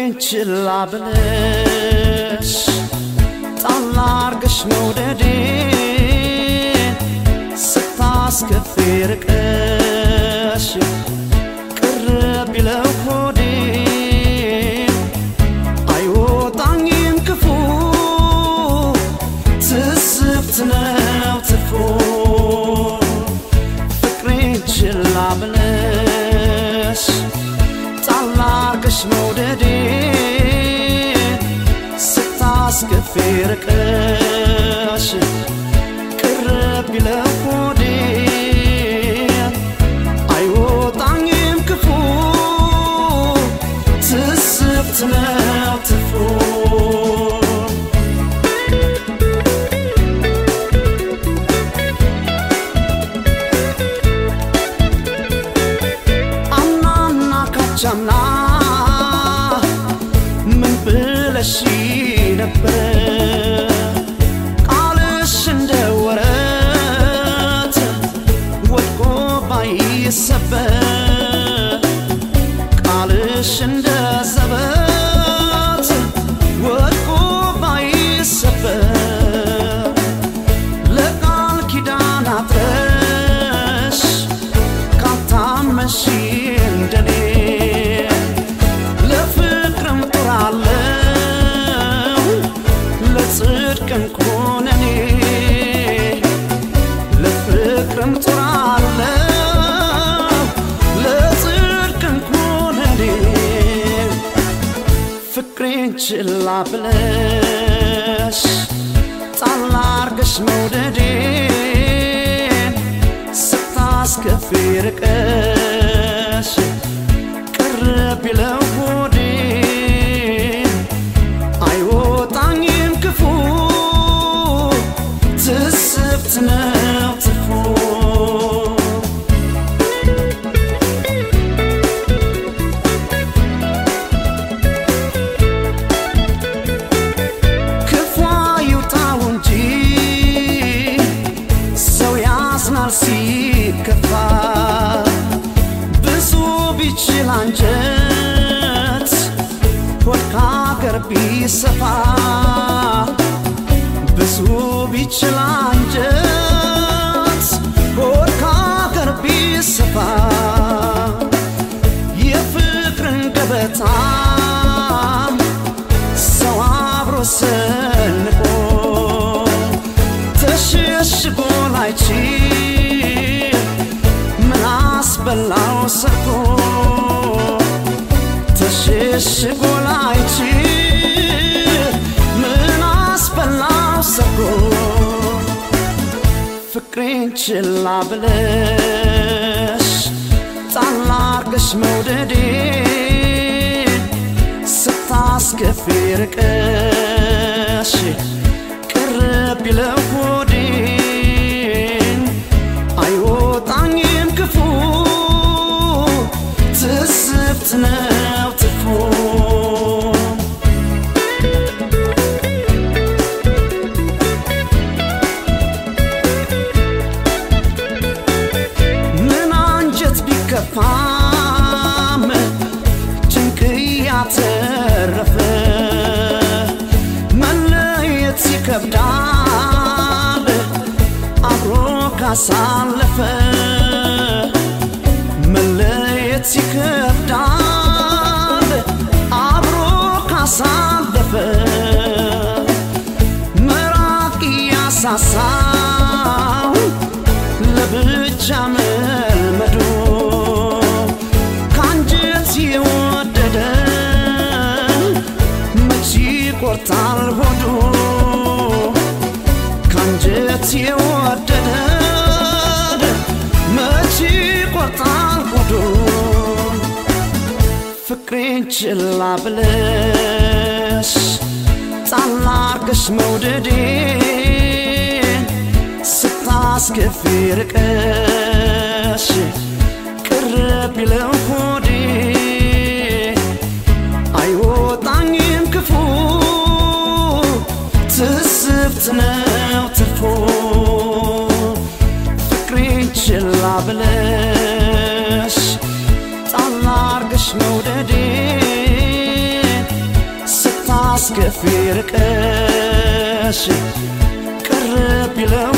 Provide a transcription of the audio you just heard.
ፍቅሬን ችላ ብለሽ ጣል አርገሽ መውደዴን ስታስከፊ ርቀሽ ቅርብ ቢለው ሆዴን አይወጣኝም ክፉ ትስብት ነው ትርፎ ፍቅሬን ችላ ብለሽ ጣል አርገሽ መውደዴን ስታስከፊ ርቀሽ ቅርብ ቢለው ሆዴን አይወጣኝም ክፉ ትስብት ነው ትርፎ አምናና ካቻምና ምን ብለሽ ነበረ ቃልሽ እንደ ወረት ወድቆ ባይሰበር ቃልሽ እንደ ዘበት ወድቆ ባይሰበር ለቃል ኪዳን አጥረሽ ካታመሽ እንደኔ ለፍቅርም ጥራለው ለጽድቅም ኮነኔ ለፍቅርም ጥራለው ለጽድቅም ኮነኔ ፍቅሬን ችላ ብለሽ ጣል አርገሽ መውደዴን ስታስከፊ ርቀሽ ቅርብ ቢለው ሆዴን አይወጣኝም ክፉ ትስብት ነው ትርፎ ክፉ ይውጣው እንጂ ሰው ያዝናል ሲከፋ ብዙ ቢችል አንጀት ሆድ ከአገር ቢሰፋ ብዙ ቢችል አንጀት ሆድ ከአገር ቢሰፋ የፍቅርን ገበታ ሰው አብሮ ሰንቆ ተሸሽጎ ላይችል ምን አስበላው ሰርቶ ተሸሽጎ ላይችል ምን አስበላው ሰርቶ ፍቅሬን ችላ ብለሽ ጣል አርገሽ መውደዴን ስታስከፊ ርቀሽ ቅርብ ቢለው ሆዴን አይወጣኝም ክፉ ትስብት ነው ትርፎ ምን አንጀት ቢከፋም ጭንቅ ያተረፈ መለየት ይከብዳል አብሮ ካሳለፈ መለየት ይከብዳል አብሮ ካሳለፈ መራቅ ያሳሳው ለብቻ መልመዶ ከአንጀት የወደደ መች ይቆርጣል ሆዶ ከአንጀት የወደደ መች ይቆርጣል ሆዶ ፍቅሬን ችላ ብለሽ ጣል አርገሽ መውደዴን ስታስከፊ ርቀሽ ቅርብ ቢለው ሆዴን አይወጣኝም ክፉ ትስብት ነው ትርፎ ፍቅሬን ችላ ብለሽ ጣል አርገሽ መውደዴን ስታስከፊ ርቀሽ ቅርብ ቢለው